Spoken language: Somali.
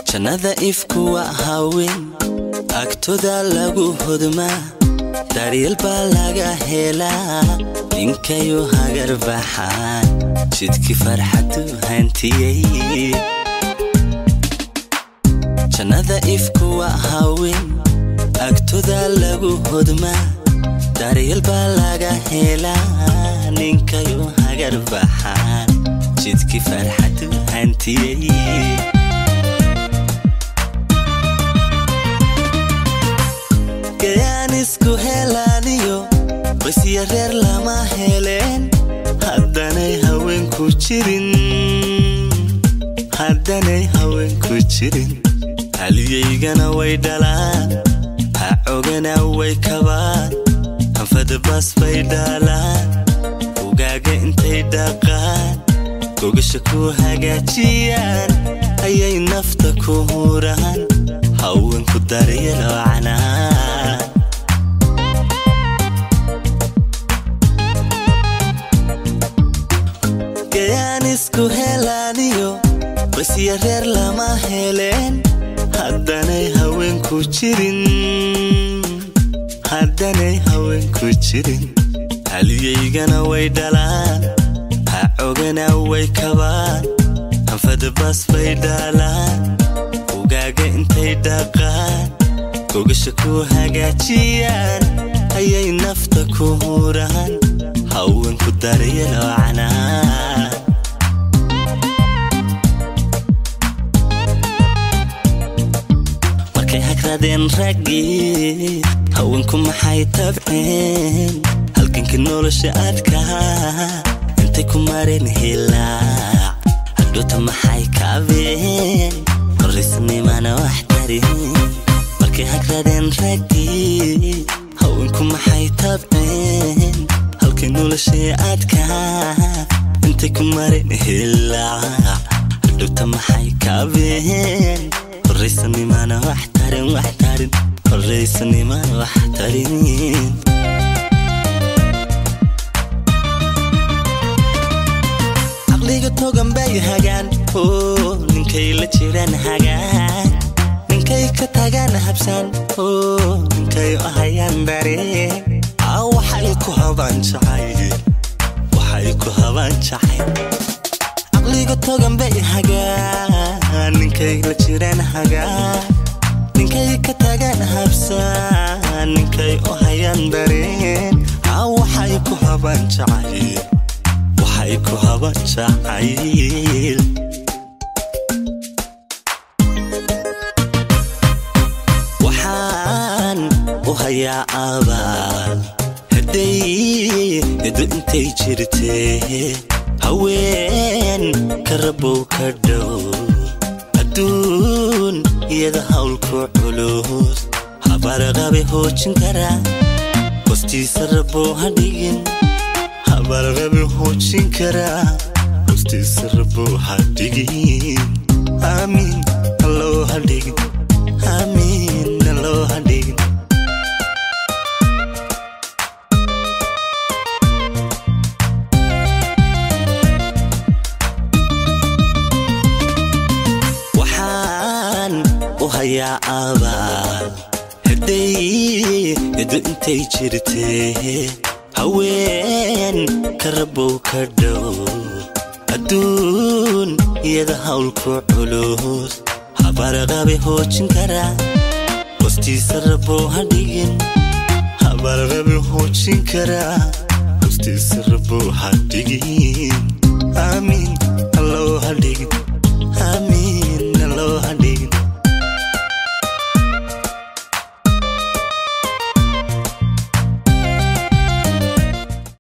jannada ifku waa haween agtoda lagu hodmaa daryeel baa laga helaa ninkayu hagar baxaan jidkii farxadu hantiyey jannada ifku waa haween agtoda lagu hodmaa daryeel baa laga helaa ninkayu hagar baxaan jidkii farxadu hantiyey gayaan isku helaaniyo qoysya reer lama heleen haddanay haweenku jirin haddanay haweenku jirin haliyaygana way dhalaan ha cogana way kabaan hanfadabas bay dhaalaan ugaaga intay dhaqaan gogasha ku hagaajiyaan ayay nafta ku huraan haweenku daryelo canaan gayaan isku helaaniyo qoysya reer lama heleen haddanay haweenku jirin haddanay haweenku jirin haliyaygana way dhalaan ha cogana way kabaan hanfadabas bay dhaalaan ugaaga intay dhaqaan gogasha ku hagaajiyaan ayay nafta ku huraan haweenku daryelo canaan markay hagradeen raggii haweenku maxay tabceen halganka nolosha adkaa intay ku mareen hilaac hadhoota maxay kaabeen horaysnimana wax tarin markay hagradeen raggii haweenku maxay tabceen halkay noloshay adkaa intay ku mareen hilaac hadhowta maxay kaabeen horaysanimana wax tarin wax tarin horaysanimana wax tarin caqliga togan bay hagaan oo ninkay la jiraan hagaan ninkay ka tagaan habsaan oo ninkay u hayaan dareen aa waxay ku habaan jacay waxay ku habaan jacay caqliga togan bay hagaan ninkay la jiraan hagaan ninkay ka tagaan habsaan ninkay u hayaan dareen aa waxay ku habaan jacay waxay ku habaan jacayl waxaan u hayaa abaal hadday edo intay jirtee haween ka rabow ka dhow adduun iyada hawlku culus habarqabe hoojin karaa hostiisa rabow ha dhigin habarqabe hoojin karaa hostiisa rabow ha dhigin aamiin alloo ha dhigin aamiin alloo ha dhigin waxaan u hayaa abaal hadday edo intay jirtee haween ka rabow ka dhow adduun iyada hawlku culus habarqabe hoojin karaa hostiisa rabow ha dhigin habarqabe hoojin karaa hostiisa rabow ha dhigin aamiin alloo ha dhigin